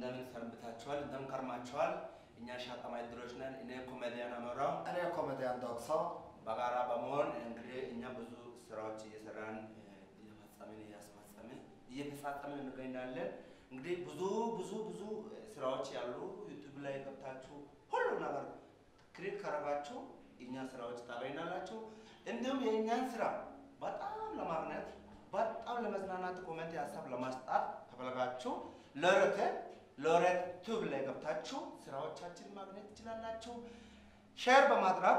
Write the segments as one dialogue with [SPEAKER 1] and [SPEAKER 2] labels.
[SPEAKER 1] እንደምን ሰንብታችኋል? እንደምን ከርማችኋል? እኛ ሻጠማ ድሮች ነን። እኔ ኮሜዲያን አመራው
[SPEAKER 2] እኔ ኮሜዲያን ዶክሶ
[SPEAKER 1] በጋራ በመሆን እንግዲህ እኛ ብዙ ስራዎች እየሰራን እየፈጸምን እያስፈጸምን እየተፋጸምን እንገኛለን። እንግዲህ ብዙ ብዙ ብዙ ስራዎች ያሉ ዩቱብ ላይ ገብታችሁ ሁሉ ነገር ክሊክ ካረጋችሁ እኛ ስራዎች ታገኛላችሁ። እንዲሁም የእኛን ስራ በጣም ለማግኘት በጣም ለመዝናናት ኮሜንት ሀሳብ ለማስጣት ከፈለጋችሁ ሎሬት ሎሬት ቱብ ላይ ገብታችሁ ስራዎቻችን ማግኘት ትችላላችሁ። ሼር በማድረግ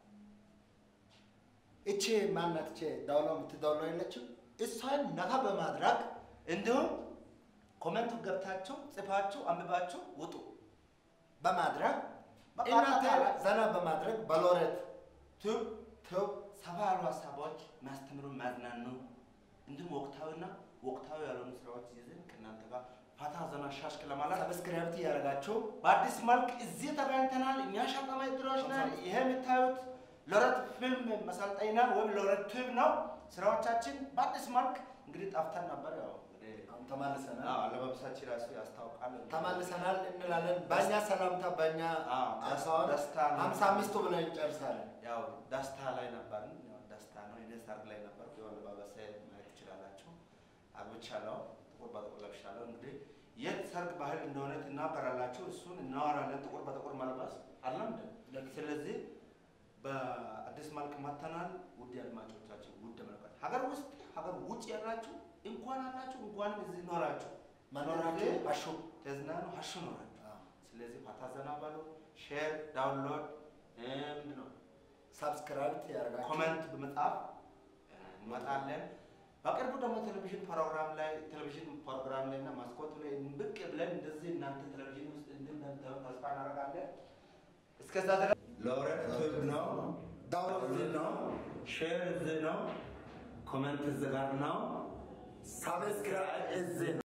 [SPEAKER 2] እቺ ማናት? እቺ ዳውሎ የምትዳውሎ የለችም። እሷን ነካ በማድረግ
[SPEAKER 1] እንዲሁም ኮሜንቱ ገብታችሁ ጽፋችሁ አንብባችሁ ውጡ።
[SPEAKER 2] በማድረግ
[SPEAKER 1] በቃ
[SPEAKER 2] እናንተ
[SPEAKER 1] አጠቃላይ
[SPEAKER 2] ዘና በማድረግ በሎሬት
[SPEAKER 1] ቱብ
[SPEAKER 2] ቱብ
[SPEAKER 1] ሰፋ ያሉ ሀሳቦች የሚያስተምሩ የሚያዝናኑ እንዲሁም ወቅታዊና ወቅታዊ ያልሆኑ ስራዎች ይዘን ከእናንተ ጋር ፋታ ዘና ሻሽክ ለማለት
[SPEAKER 2] ሰብስክራይብ እያደረጋችሁ
[SPEAKER 1] በአዲስ መልክ እዚህ ተገኝተናል። እኛ ሻጣማ ድሮች ነን። ይሄ የምታዩት ሎሬት ፊልም መሰልጠኛ ወይም ሎሬት ቱብ ነው። ስራዎቻችን በአዲስ መልክ እንግዲህ ጠፍተን ነበር። ያው እንግዲህ
[SPEAKER 2] አሁን ተመልሰናል
[SPEAKER 1] አዎ፣ አለባበሳችን ራሱ ያስታውቃል።
[SPEAKER 2] ተመልሰናል እንላለን። በእኛ ሰላምታ በእኛ
[SPEAKER 1] አዎ፣
[SPEAKER 2] አሳውን
[SPEAKER 1] ደስታ ነው።
[SPEAKER 2] ሀምሳ አምስቱ ብለን እንጨርሳለን።
[SPEAKER 1] ያው ደስታ ላይ ነበርን። ያው ደስታ ነው። እኔ ሰርግ ላይ ነበር። ያው አለባበሴ ማየት ትችላላችሁ። አግብቻለሁ። ጥቁር በጥቁር ለብሻለሁ። እንግዲህ የት ሰርግ ባህል እንደሆነ ትናገራላችሁ። እሱን እናወራለን። ጥቁር በጥቁር መልበስ አለም እንደ ስለዚህ በአዲስ መልክ መተናል። ውድ አድማጮቻችን፣ ውድ ተመልካች ሀገር ውስጥ ሀገር ውጭ ያላችሁ እንኳን አላችሁ እንኳንም እዚህ ኖራችሁ
[SPEAKER 2] መኖራችሁ አሹ
[SPEAKER 1] ተዝናኑ ሀሹ ኖራችሁ ስለዚህ ፋታ ዘና በሉ። ሼር ዳውንሎድ ምንድን ነው
[SPEAKER 2] ሰብስክራይብ ያደረጋችሁ
[SPEAKER 1] ኮመንት በመጻፍ እንመጣለን። በቅርቡ ደግሞ ቴሌቪዥን ፕሮግራም ላይ ቴሌቪዥን ፕሮግራም ላይ እና ማስኮቱ ላይ ብቅ ብለን እንደዚህ እናንተ ቴሌቪዥን ውስጥ እንደምታዩ ተስፋ እናደርጋለን። እስከዛ ድረስ ሎሬት ቱብ ነው፣
[SPEAKER 2] ዳውንሎድ
[SPEAKER 1] እዚህ ነው፣ ሼር እዚህ ነው፣ ኮመንት እዚህ ጋር ነው።
[SPEAKER 2] ሰብስክራይብ እዚህ ነው።